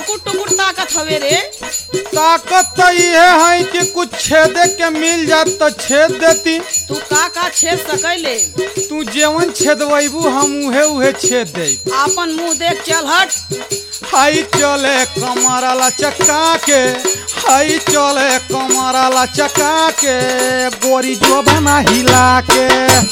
टुकुर टुकुर ताकत हवे रे ताकत तो ये है कि कुछ छेदे के मिल जात तो छेद देती तू का का छेद सकैले तू जेवन छेदबू हम उहे उहे छेद दे आपन मुंह देख चल हट हाई चले कमरला चक्का के हाई चले कमरला चक्का के गोरी जो बना हिला के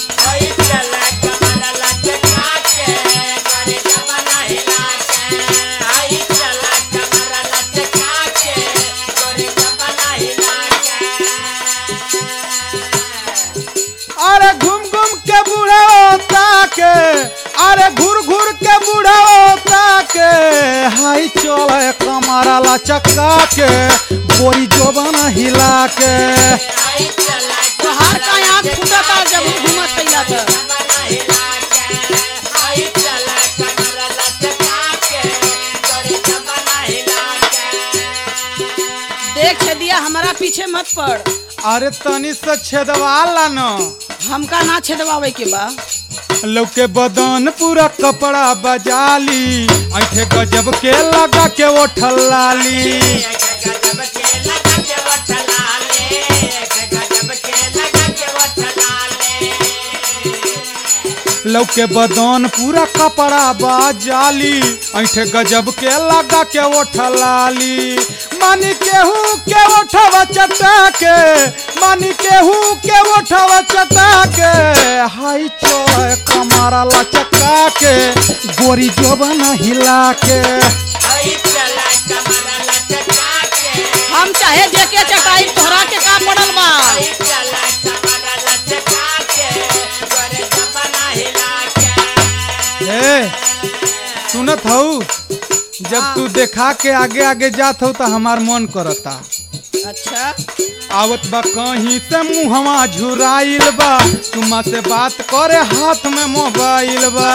अरे घूम घूम के बूढ़ा होता के अरे घूर घूर के बूढ़ा होता के हाई चले कमरला चक्का के गोरी जो बना हिला के तोहार का आँख फूटता जब घूमत कैला त देख छेदिया हमारा पीछे मत पड़ अरे तनी से छेदवाला न हमका ना छेदवावे के बा लौके बदन पूरा कपड़ा बजाली ऐठे गजब के लगा के ओठल लाली लौके बदन पूरा कपड़ा बजाली ऐठे गजब के लगा के ओठल लाली मानी केहू के ओठवा चटा के मानी केहू के ओठवा चटा के हाई चोय कमारा लचका के गोरी जोबना हिला के हम चाहे जेके चटाई तोहरा के का पड़ल बा ए सुनत हऊ जब तू देखा के आगे आगे जात हो तो हमार मन करता अच्छा आवत बा कहीं से मुहवा झुराइल बा तुमा से बात करे हाथ में मोबाइल बा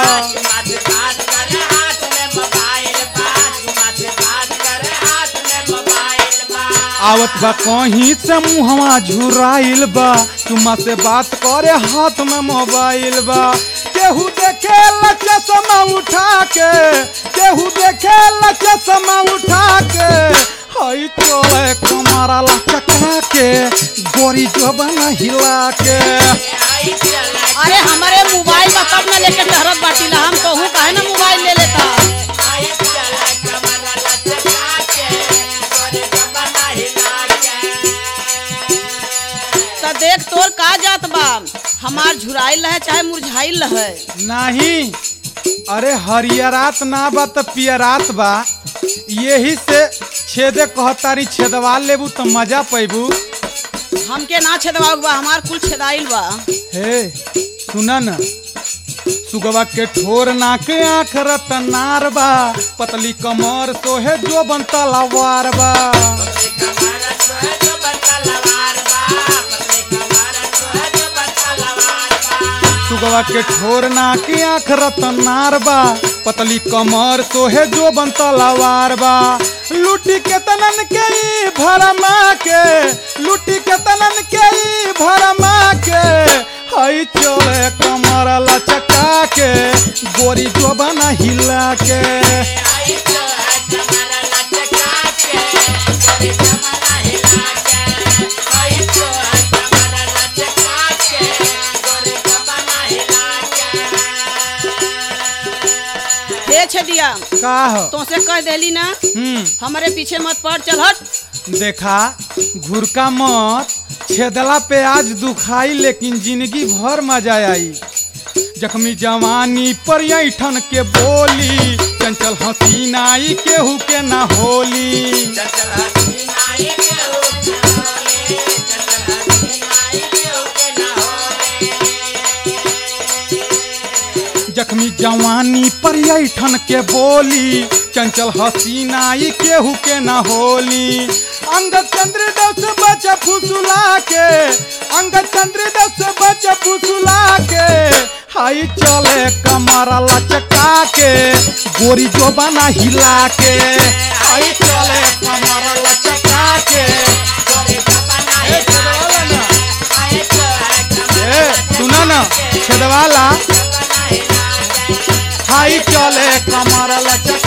आवत बा कहीं से मुहवा झुराइल बा तुमा से बात करे हाथ में मोबाइल बा केहू देखे ला चश्मा उठा के केहू देखे ला चश्मा उठा के हई चले कमरा ला चका के गोरी जोबना हिला के अरे हमारे मोबाइल बा तब न लेके टहरत बाटीला हम कहूँ काहे ना मोबाइल ले लेता त देख तोर का जात बा हमार झुराइल रहे चाहे मुरझाइल रहे नहीं अरे हरियरात ना बा तो पियरात बा यही से छेदे कहतारी छेदवा लेबू तो मजा पैबू हमके ना छेदवा बा हमार कुल छेदाइल बा हे सुना न सुगवा के ठोर नाक आँख रतनार बा पतली कमर सोहे जो बनता लवार बा सुगवा के ठोर नाक आँख रतनार बा पतली कमर सोहे जो बनता लवार बा लूटी के तनन के ई भरमा के लूटी के तनन के ई भरमा के हई चले कमर लचका के गोरी जो बना हिला के हे छेदिया का ह तोसे कह देली ना हम्म हमारे पीछे मत पड़ चल हट देखा घुरका मत छेदला पे आज दुखाई लेकिन जिंदगी भर मजा आई जख्मी जवानी पर ऐठन के बोली चंचल हसीनाई केहू के ना होली जख्मी जवानी पर ऐठन के बोली चंचल हसीनाई केहू के ना होली अंग चंद्र दस बच फुसुला के अंग चंद्र दस बच फुसुला के हाई चले कमर लचका के गोरी जो बना हिला के हाई चले कमर लचका के ए, छेदवाला ना। ए, सुना ना छेदवाला हाई चले कमर लचका